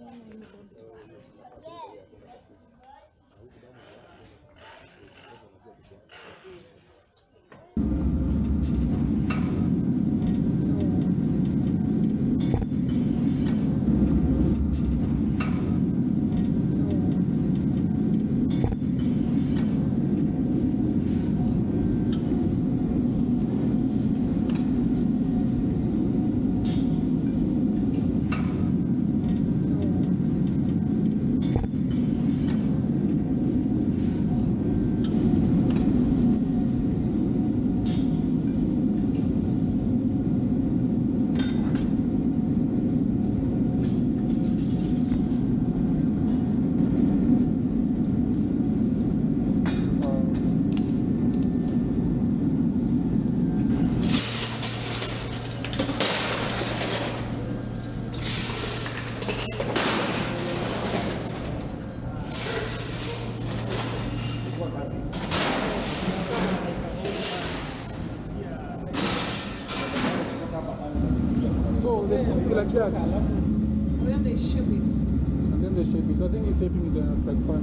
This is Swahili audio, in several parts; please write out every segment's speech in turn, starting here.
So they scoop it like that, Then they ship it. and then they shape it. So I think he's shaping it uh, like fun.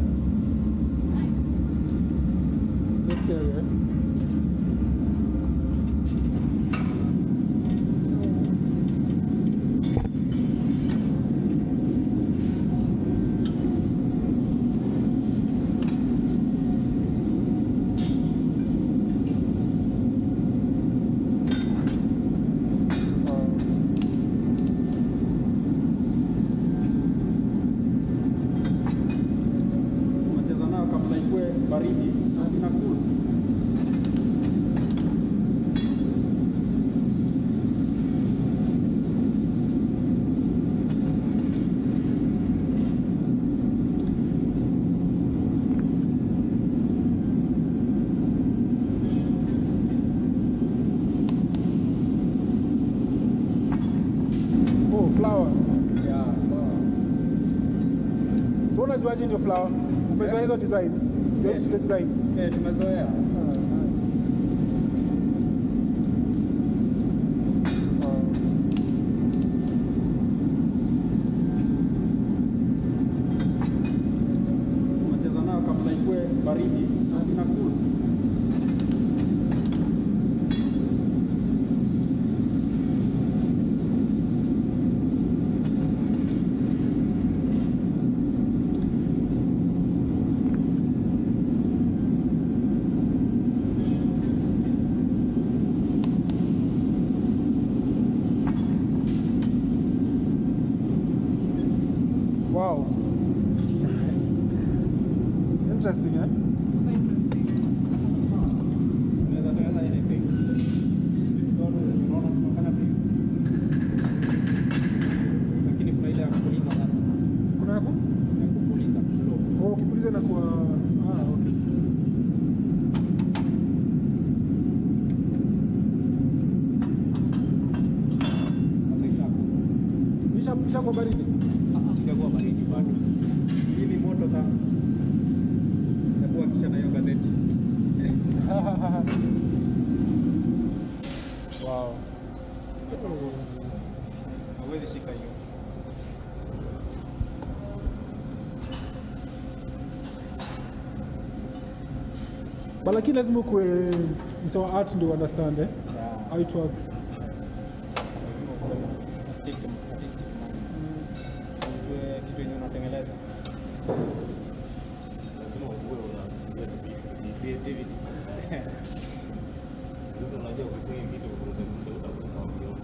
So scary, eh? Wow. unacheza nayo kabla ikue baridi na ina cool. Oh, flower. Yeah, flower. So unajuaje ndio flower? Umezoea hizo design? You're used to the design? Eh, tumezoea. Ah, nice. Wow. unacheza nayo kabla ikue baridi na ina cool. Wow. Interesting, eh? So interesting. Unaweza tengeneza anything. Unaona tunafanya thing. Lakini kuna ile ya kupuliza sasa. Kuna yako? Ya kupuliza blow. Oh, ukipuliza inakuwa ah, okay. Sasa ishako. Isha isha kwa baridi. Hajakuwa baridi bado. Hii ni moto sana. Hebu kisha na hiyo gazeti. wow. Hawezi shika hiyo. But lakini lazima ukuwe msewa art ndio understand eh? Yeah. How it works. Lazima ukuwe na artistic artistic mind. Ujue kitu yenye unatengeneza. lazima ukuwe unafikiria tu vitu, ni creativity. Sasa unajua ukisema hivi vitu utakuta utakuta ukiona.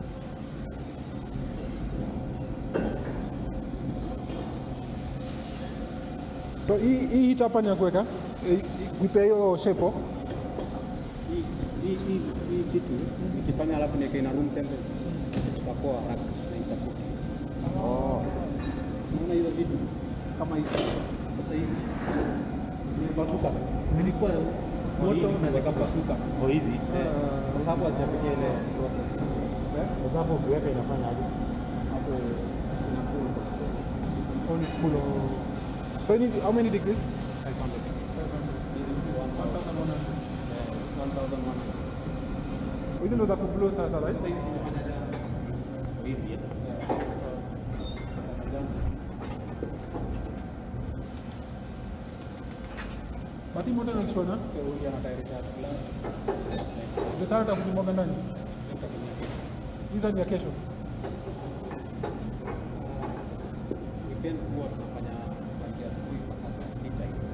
So hii hii hit hapa ni ya kuweka eh, kuipea hiyo shape. oh. Hii hii hii hii kitu nikifanya alafu niweke ina room temperature itakuwa haraka na itasuka. Oh. Unaona hizo vitu kama hizi sasa hizi zimepasuka, zilikuwa moto na zikapasuka Kwa hizi kwa sababu hazijafikia ile process. Eh? kwa sababu ukiweka inafanya aje? Hapo inakuwa Oh, ni cool. oh. So you need how many degrees? 500. This is 1000. Eh, 1100. Hizi ndo za kublow sasa, right? Kwa hizi eh? But hii moto inakishona. Huyu anatayarisha glass. Ndio sana tutakuzimwaga ndani. Hizo ni ya kesho. Weekend huwa tunafanya kuanzia asubuhi mpaka saa sita hivi.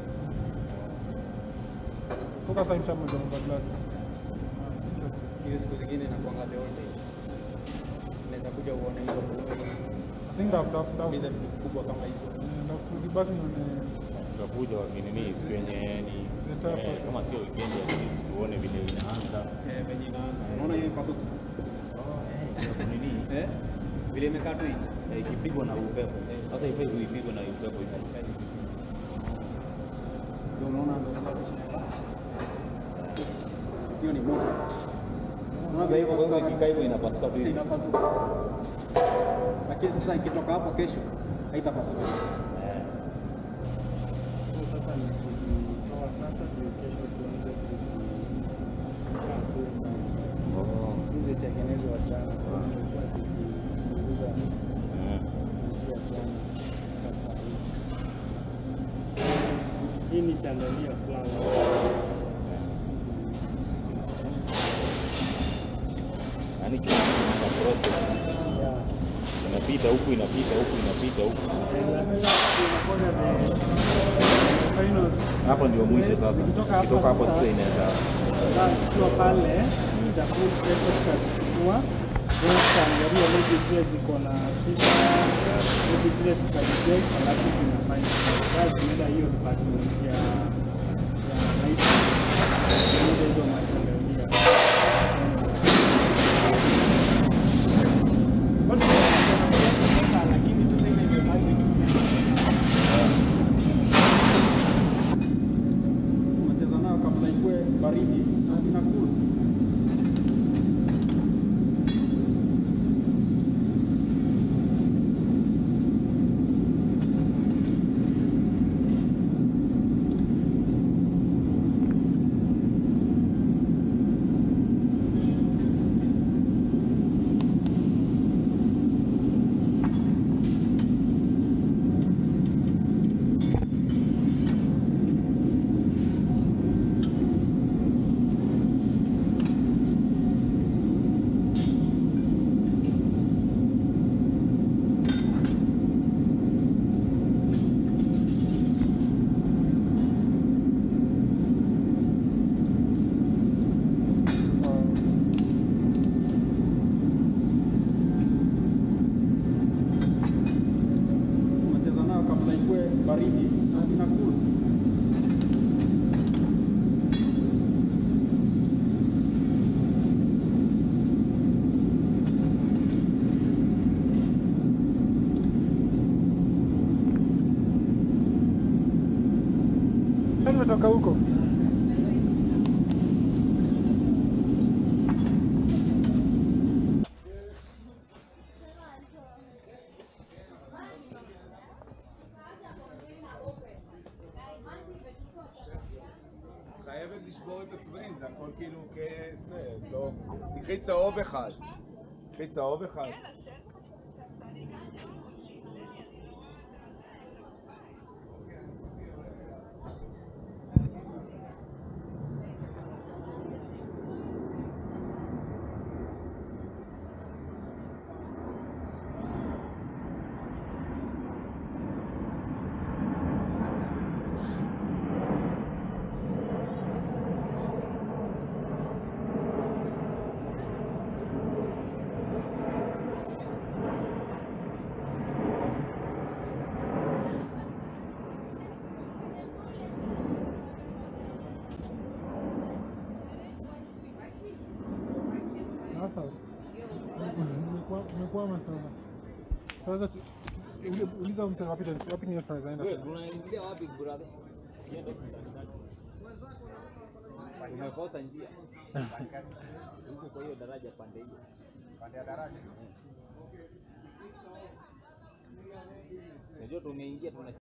Focus time shamaliza mambo ya glass. Ah, it's interesting. Hizi siku zingine inakuanga the whole day. Unaweza kuja uone hizo movie, I think that that that hizo vitu kubwa kama hizo. na kudibaki ni Tutakuja wakinini siku yenye ni The entire eh, process. kama sio weekend at least tuone vile inaanza. Eh, venye inaanza. Unaona hiyo pasuka? Ya kunini Eh? Vile imekaa tu hivi. eh, ikipigwa na upepo. Sasa ifai ipigwe na upepo hivi. Ndio unaona ndio kama hiyo ni moto. Sasa hivyo kwa hivyo ikikaa hivyo inapasuka tu hivi. Inapasuka. Lakini sasa ikitoka hapo kesho haitapasuka. Eh. So sasa ni kuzitoa sasa ndio kesho tuanze Oh. kuzitengenezwa jana, so zimekuwa zikipunguza Mm. kuanzia jana mpaka saa hii. Hii ni chandalia flower. Yaani kila kitu kina process. Yeah. Inapita huku inapita huku inapita huku. And sasa inakuwa the finals Hapo ndio mwisho sasa. Zikitoka hapa Kutoka hapo sasa- sasa inaweza Sasa tukiwa pale chakula kesho tutachukua then tutaangalia maybe zile ziko na shida maybe zile tutareject alafu tunafanya kazi tunaenda hiyo department ya ya light tunaenda hizo machandalia Bado tunataka lakini sasa ile imebaki Unacheza nayo kabla ikue baridi na inakula. Unacheza nayo kabla ikue baridi na inakula. Yaani nimetoka huko. חייבת לשבור את הצבעים, זה הכל כאילו כזה, לא... תקחי צהוב אחד. תקחי צהוב אחד. Sasa umekuwa- umekwama sana. Sasa tu- tu- ule- uliza msee wapi tena- wapi ndio tunaweza enda. Wewe unaingia wapi brother? Kienda Umekosa njia. Huko kwa hiyo daraja pande hiyo. Pande ya daraja. Unajua tumeingia tunashika